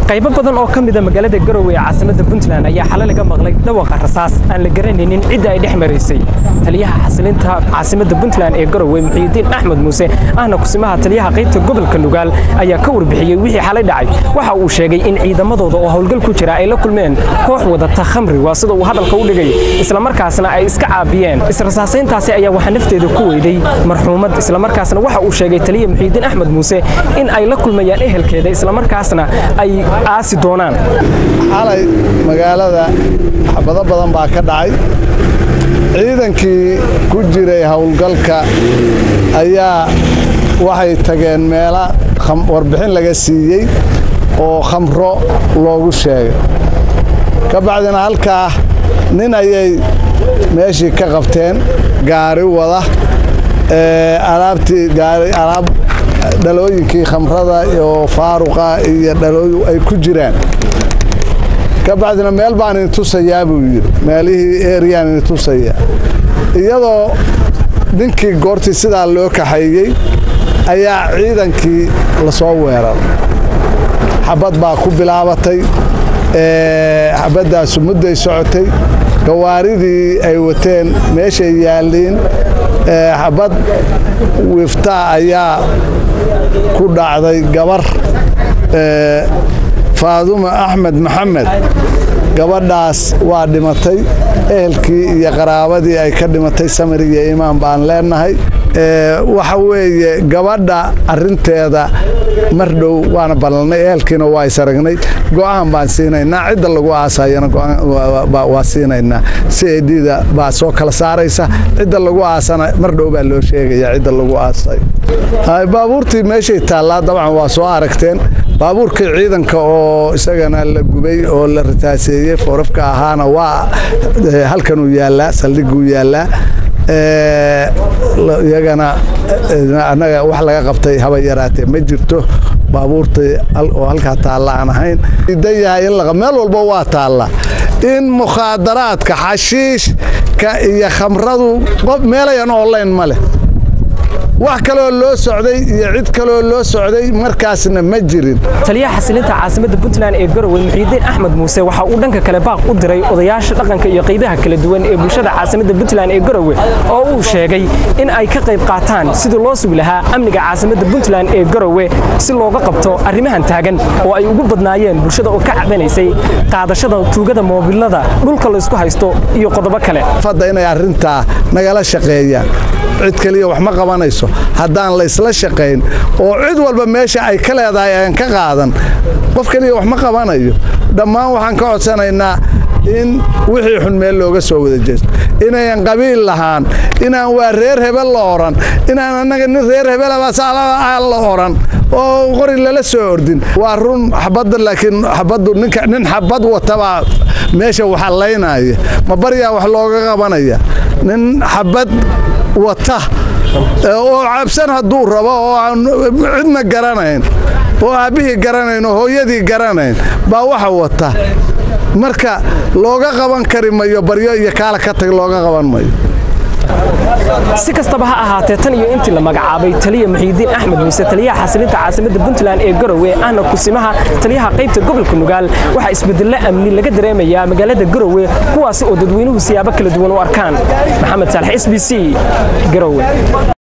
qaybo badan oo ka mida magaalada garowe ee caasimada puntland ayaa xalay laga maqlay dhawaqa rasaas aan la garanaynin cidda ay dhex maraysay taliyaha xasilinta caasimada puntland ee garowe muxiidiin axmed muuse ahna kusimaha taliyaha qaybta gobolka nugaal ayaa ka warbixiyey wixii xalay dhacay waxa uu sheegay in ciidamadooda oo howlgal ku jira ay la kulmeen koox wadata khamri waa sida uu hadalka u dhigay islamarkaasna ay iska caabiyeen israsaasayntaasi ayaa waxaa nafteeda ku weyday marxuumad islamarkaasna waxa uu sheegay taliya muxiidiin axmed muuse in ay la kulmayaan ehelkeeda islamarkaasna ay aasi doonaan xalay magaalada xabado badan baa ka dhacay ciidankii ku jiray howlgalka ayaa waxay tageen meela warbixin laga siiyey oo khamro loogu sheegay ka bacdina halkaa nin ayay meeshii ka qabteen gaari wada alaabtii alaab dhalooyinkii khamrada oo faaruqa iyo dhalooyi ay ku jiraan ka bacdina meel baan ini tusayaa buu yidhi meelihii eriyaan ini tusaya iyadoo ninkii goortii sidaa loo kaxeeyey ayaa ciidankii lasoo weeraray xabad baa ku bilaabatay xabaddaasu mudday socotay gawaaridii ay wateen meeshay yaalliin xabad wiftaa ayaa ku dhacday gabar faadumo axmed maxamed gabadhaas waa dhimatay ehelkii iyo qaraabadii ay ka dhimatay samir iyo imaan baan leenahay waxa weeye gabadha arinteeda mar dhow waana ballanay ehelkiina waa is aragnay go'aan baan siinaynaa cidda lagu aasayana waa siinaynaa si edida baa soo kala saaraysa cidda lagu aasana mar dhow baa loo sheegaya cidda lagu aasay baabuurtii meeshay taallaa dabcan waa soo aragteen baabuurkii ciidanka oo isagana la gubay oo la ritaaseeyey foorafka ahaana waa halkanuu yaallaa saldhiguu yaallaa iyagana annaga wax laga qabtay haba yaraatee ma jirto baabuurtii oo halkaa taalla aan ahayn idan yahay in meel walba waa taalla in mukhaadaraadka xashiishka iyo khamradu meelayan online ma leh wax kaloo loo socday iyo cid kaloo loo socday markaasna ma jirin taliyaha xasilinta caasimada puntland ee garowe muxiidiin axmed muuse waxa uu dhanka kale baaq u diray odayaasha dhaqanka iyo qaybaha kala duwan ee bulshada caasimada puntland ee garowe oo uu sheegay in ay ka qayb qaataan sidii loo sugi lahaa amniga caasimada puntland ee garowe si looga qabto arrimahan taagan oo ay ugu badnaayeen bulshada oo ka cabanaysay qaadashada tuugada moobilada dhulka laysku haysto iyo qodobo kale fadda inay arrintaa nagala shaqeeyaan cid keliya wax ma qabanayso haddaan laysla shaqayn oo cid walba meesha ay ka leedahay aan ka qaadan qof keliya wax ma qabanayo dhammaan waxaan ka codsanaynaa in wixii xun meel looga soo wada jeesto inayan qabiil lahaan inaan waa reer hebel la odhan inaan annaga nin reer hebelabaasaan la odhan oo qori lala soo ordin waa run xabadda laakiin xabaddu nin xabad watabaa meesha waxallaynaya ma baryaa wax looga qabanaya nin xabad wata oo cabsan hadduu rabo oo aan cidna garanayn oo aabbihii garanayn oo hooyadii garanayn baa waxa wata marka looga qaban kari mayo baryo iyo kaala ka tag looga qaban mayo si kastaba ha ahaatee tan iyo intii la magacaabay taliya muxiidiin axmed muuse taliyaha xasilinta caasimada puntland ee garowe ahna kusimaha taliyaha qaybta gobolka nugaal waxaa isbedello amni laga dareemayaa magaalada garowe kuwaasi oo dadweynuhu siyaabo kala duwan u arkaan maxamed saalax s b c garowe